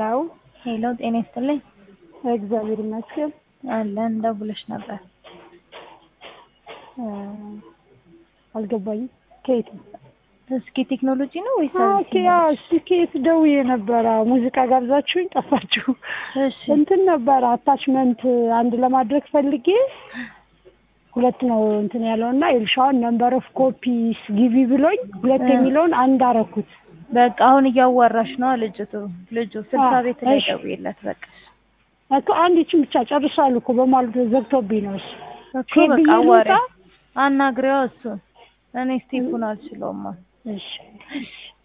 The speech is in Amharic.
ሄሎ ሄሎ ጤና ይስጥልኝ። እግዚአብሔር ይመስገን። አለን ደውለሽ ነበር። እ አልገባኝም። ከየት ነው? እስኪ ቴክኖሎጂ ነው ወይስ ኦኬ፣ አዎ፣ እሺ፣ ከየት ደውዬ ነበረ። ሙዚቃ ጋብዛችሁኝ ጠፋችሁ። እሺ እንትን ነበረ አታችመንት አንድ ለማድረግ ፈልጌ ሁለት ነው እንትን ያለው እና ኤልሻውን ነምበር ኦፍ ኮፒስ ጊቪ ብሎኝ ሁለት እ የሚለውን አንድ አረኩት። በቃ አሁን እያዋራሽ ነው ልጅቱ ልጁ ስልሳ አዎ፣ ቤት ላይ እሺ። ደውዬለት በቃ እኮ አንድ ይችን ብቻ ጨርሳሉ እኮ በማለት ዘግቶብኝ ነው። እሱ እኮ ሴት በቃ ብዬ አዋሪ ልውጣ? አናግሪዋ እሱን እኔ ስቴፑን አልችለውማ እሺ